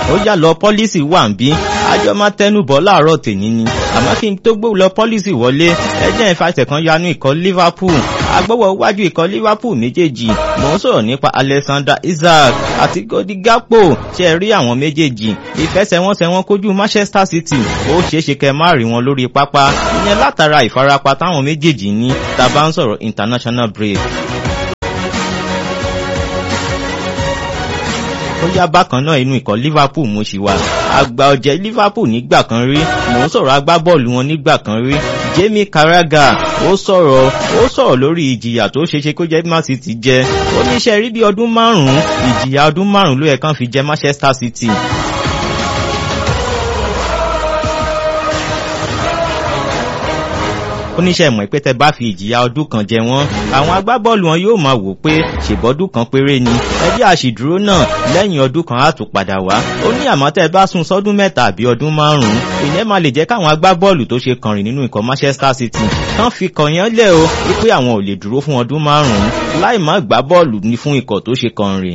ó yá lọ pọ́lísì wà ń bí àjọ máa tẹnubọ̀ láàárọ̀ tèmi ni àmọ́ kí n tó gbó lọ pọ́lísì wọlé ẹjẹ́ ìfàsẹ̀ kan yanu ikọ̀ Liverpool agbọ́wọ́ iwájú ikọ̀ Liverpool méjèèjì mò ń sọ̀rọ̀ nípa Alexander Isaac àti Cody Gakpo ṣe rí àwọn méjèèjì ìfẹsẹ̀wọnsẹ̀ wọn kojú Manchester City ó ṣeéṣe kẹ́ má rí wọn lórí pápá ìyẹn látara ìfarapa táwọn méjèèjì ní tá a bá ń sọ̀rọ̀ international break. ó yá bákan náà inú ikọ̀ Liverpool mo ṣì wà àgbà ọ̀jẹ̀ Liverpool nígbà kan rí mò ń sọ̀rọ̀ agbábọ́ọ̀lù wọn nígbà kan rí Jamie Carragher ó sọ̀rọ̀ ó sọ̀rọ̀ lórí ìjìyà tó ṣeéṣe kó jẹ́ Man City jẹ ó ní iṣẹ́ rí bí ọdún márùn-ún ìjìyà ọdún márùn-ún ló yẹ kán fi jẹ Manchester City oníṣẹ́ ìmọ̀ ìpè tẹ́ bá fi ìjìyà ọdún kan jẹ wọ́n àwọn agbábọ́ọ̀lù wọn yóò máa wò pé ṣèbọ́dún kan péré ni ẹbí àṣìdúró náà lẹ́yìn ọdún kan á tún padà wá ó ní àmọ́ tẹ́ bá sún sọ́dún mẹ́ta àbí ọdún márùn-ún ìyẹn máa lè jẹ́ káwọn agbábọ́ọ̀lù tó ṣe kànrìn nínú ikọ̀ Manchester City kán fi kàn yẹn lẹ̀ o wípé àwọn ò lè dúró fún ọdún márùn-ún láì má gbá bọ́ọ̀lù ní fún ikọ̀ tó ṣe kànrìn.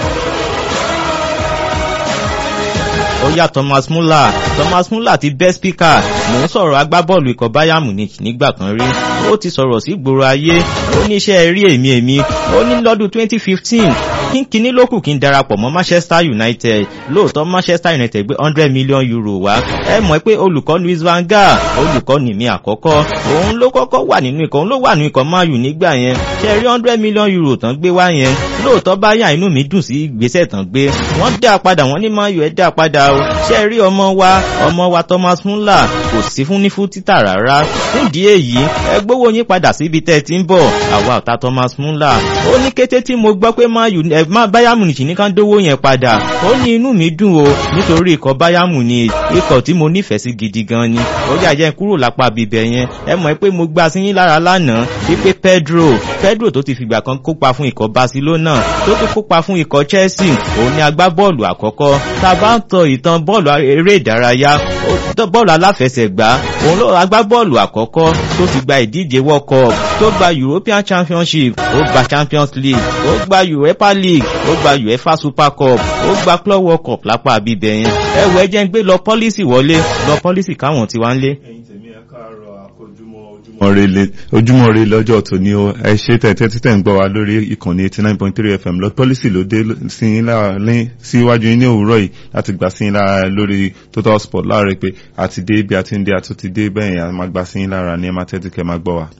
ó yá Thomas Muller Thomas Muller ti best speaker mò ń sọ̀rọ̀ agbábọ́ọ̀lù ikọ̀ Bayern Munich nígbà kan rí ó ti sọ̀rọ̀ sí gbòòrò ayé ó ní iṣẹ́ rí èmi èmi ó ní lọ́dún 2015 kínkínní ló kù kí n darapọ̀ mọ́ Manchester United lóòótọ́ Manchester United gbé hundred million euro wá ẹ mọ̀ pé olùkọ́ Louis van Gaal olùkọ́ ní mi àkọ́kọ́ òun ló kọ́kọ́ wà nínú ikọ̀ òun ló wà nínú ikọ̀ Man U nígbà yẹn ṣe rí hundred million euro tán gbé wá yẹn lóòótọ́ Bayern inú mi dùn sí ìgbésẹ̀ tán gbé wọ́n dá padà wọ́n ní Man U ẹ̀ dá padà o ṣe rí ọmọ wa ọmọ wa Thomas Muller kò sí fún ní fún títà rárá fún ìdí èyí ẹ gbówó yín padà síbi tẹ́ ẹ ti ń bọ̀ àwa ọ̀tá Thomas Muller ó ní kété tí mo gbọ́ pé Man U ẹ má Bayern Munich ní ká dówó yẹn padà ó ní inú mi dùn o nítorí ikọ̀ Bayern Munich ikọ̀ tí mo nífẹ̀ẹ́ sí gidi gan ni ó yà jẹ́ kúrò lápá bíbẹ̀ yẹn ẹ mọ̀ pé mo gbá sí yín lára lánàá wípé Pedro Pedro tó ti fìgbà kan kópa fún ikọ̀ Barcelona tó tún kópa fún ikọ̀ Chelsea òun ni agbábọ́ọ̀lù àkọ́kọ́ tá a bá ń tọ ìtàn bọ́ọ̀lù eré ìdárayá bọ́ọ̀lù aláfẹsẹ̀gbá òun ló agbábọ́ọ̀lù àkọ́kọ́ tó ti gba ìdíje World Cup tó gba European Championship ó gba Champions League ó gba Europa League ó gba UEFA Super Cup ó gba Club World Cup lápá bíbẹ̀ yẹn ẹ wọ ẹ jẹ́ ń gbé lọ pọ́lísì wọlé lọ pọ́lísì káwọn ti wá ń lé. ẹ̀yin tèmi ẹ káàárọ̀ àkójúmọ́ ojúmọ́ re lọ́jọ́ tòní o ẹ ṣe tẹ̀tẹ̀ títẹ̀ ń gbọ́ wa lórí ìkànnì eighty nine point three fm lọ pọ́lísì ló dé sí yín láàrin síwájú yín ní òwúrọ̀ yìí láti gbà sí yín lára lórí total sport láàrin pé àti dé ibi àti ń dé àtúntì dé bẹ́ẹ̀ yẹn a máa gbà sí yín lára ní ẹ máa tẹ́tí kẹ́ máa gbọ́ wa.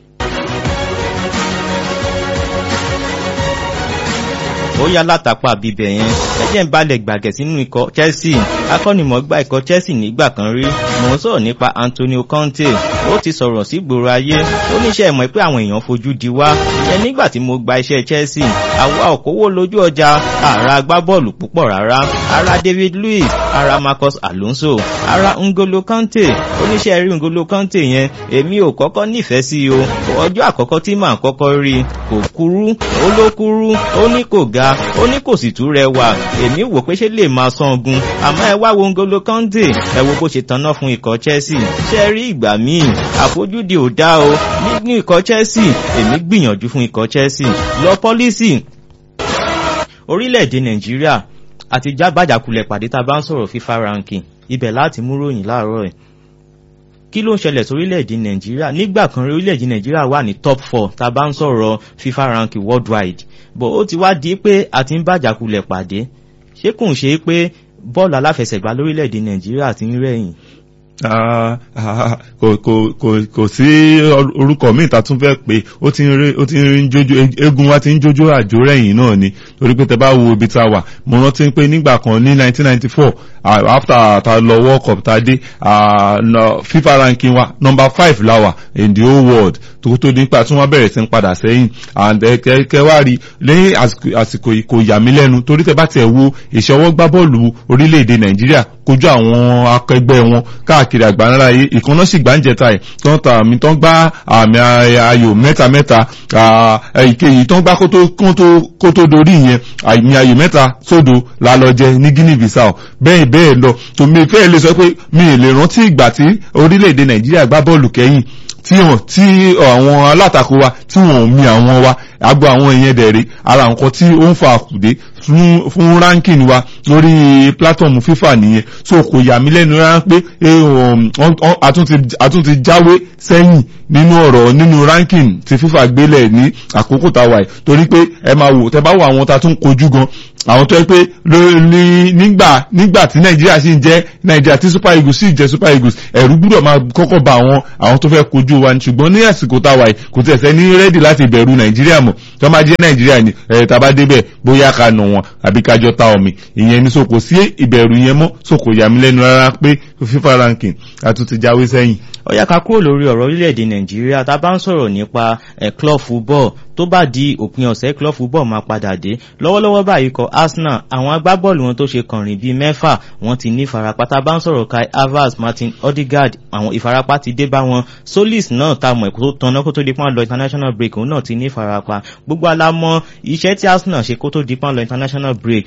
ó yá látàpá bíbẹ̀ yẹn ẹjẹ́ ń balẹ̀ gbàgẹ̀ sínú ikọ̀ Chelsea akọ́nimọ̀ọ́gbá ikọ̀ Chelsea nígbà kan rí mò ń sọ̀rọ̀ nípa Antonio Conte ó ti sọ̀rọ̀ sí gbòòrò ayé ó níṣẹ́ ìmọ̀ pé àwọn èèyàn fojú di wá ìyẹn nígbà tí mo gba iṣẹ́ Chelsea àwa òkòwò lójú ọjà àrà agbábọ́ọ̀lù púpọ̀ rárá ara David Luiz ara Marcus Alonso ara Ngolo Kante oníṣẹ́ rí Ngolo Kante yẹn èmi ò kọ́kọ́ nífẹ̀ẹ́ sí o ọjọ́ àkọ́kọ́ tí màá kọ́kọ́ rí kò kúrú ó ló kúrú ó ní kò ga ó ní kò sì tún rẹwà èmi wò pé ṣé lè máa sangun àmọ́ ẹ wá wo Ngolo Kante ẹ wo bó ṣe tanná fún ikọ̀ Chelsea ṣe rí ìgbà míì àfojúdi ò dá o nínú ikọ̀ Chelsea èmi gbìyànjú fún ikọ̀ Chelsea lọ pọ́lísì orílẹ̀-èdè Nàìjíríà àti jábàjàkulẹ̀ pàdé tá a bá ń sọ̀rọ̀ FIFA ranking ibẹ̀ láti mú ròyìn láàárọ̀ ẹ̀ kí ló ń ṣẹlẹ̀ sórílẹ̀-èdè nàìjíríà nígbà kan orílẹ̀-èdè nàìjíríà wà ní top four tá a bá ń sọ̀rọ̀ FIFA ranking worldwide bó ó ti wá di pé a ti ń bàjàkulẹ̀ pàdé ṣé kò ń ṣe pé bọ́ọ̀lù aláfẹsẹ̀gbá lórílẹ̀-èdè nàìjíríà ti ń rẹ̀yìn. kò sí orúkọ míì tá a tún fẹ́ pé ó ti ń jójó eégún wa ti ń jójó àjò rẹ̀yìn náà ni torí pé tẹ bá wo ibi tá a wà mo rántí pé nígbà kan ní 1994 after ta lọ world cup ta dé FIFA ranking wa number five la wà in the whole world tó tó nípa tí wọ́n bẹ̀rẹ̀ sí ń padà sẹ́yìn and kẹ́kẹ́ wá rí lẹ́yìn àsìkò yìí kò yà mí lẹ́nu torí tẹ bá tẹ̀ wo ìṣọwọ́ gbá bọ́ọ̀lù orílẹ̀-èdè nàìjíríà kojú àwọn akẹgbẹ́ wọn káàkiri àgbáńlá yìí ìkànnà sì gbá ń jẹta ẹ̀ tó ń ta àmì tó ń gbá àmì ayò mẹ́ta mẹ́ta ìkẹyìí tó ń gbá kó tó dorí yẹn àmì ayò mẹ́ta sódò lálọ́jẹ ní Guinea Bissau bẹ́ẹ̀ bẹ́ẹ̀ lọ tó mi fẹ́ lè sọ pé mi ì lè rántí ìgbà tí orílẹ̀-èdè nàìjíríà gbá bọ́ọ̀lù kẹ́yìn tí wọn tí àwọn alátakò wa tí wọn ò mi àwọn wa agbo àwọn ìyẹn dẹ̀rẹ̀ ara nǹkan tí ó ń fa àkùdé fún fún ranking wa lórí platform FIFA nìyẹn so kò yà mí lẹ́nu rárá pé àtúntì jáwé sẹ́yìn nínú ọ̀rọ̀ nínú ranking tí FIFA gbélẹ̀ ní àkókò táwa yìí torí pé ẹ máa wò tẹ bá wò àwọn ta tún kojú gan àwọn tó yẹ pé nígbà nígbà tí nàìjíríà sì ń jẹ́ nàìjíríà tí super eagles sì jẹ́ super eagles ẹ̀rú gbúdọ̀ máa kọ́kọ́ ba àwọn àwọn tó fẹ́ kojú wa ṣùgbọ́n ní àsìkò táwa yìí kò tẹ̀sẹ̀ ní rẹ́dì láti bẹ̀rù nàìjíríà mọ̀ tó máa jẹ́ nàìjíríà ni ẹ̀ tá a bá débẹ̀ bóyá ká nà wọn àbí kájọ ta omi ìyẹn ní so kò sí ìbẹ̀rù yẹn mọ́ so kò yà mí lẹ́nu rárá pé FIFA ranking àtúntì jáwé sẹ́yìn. ó yá ká kúrò lórí ọ̀rọ̀ orílẹ̀-èdè nàìjíríà tá a bá ń sọ̀rọ̀ nípa club football tó bá di òpin ọ̀sẹ̀ club football máa padà dé lọ́wọ́lọ́wọ́ báyìí kọ arsenal àwọn agbábọ́ọ̀lù wọn tó ṣe kànrìn bíi mẹ́fà wọ́n ti ní ìfarapa tá a bá ń sọ̀rọ̀ kai havertz martin odegaard àwọn ìfarapa ti dé bá wọn solis náà ta mọ̀ ẹ̀kọ́ tó tanná kó tó di pọ́n lọ international break òun náà ti ní ìfarapa gbogbo alámọ̀ iṣẹ́ tí arsenal ṣe kó tó di pọ́n lọ international break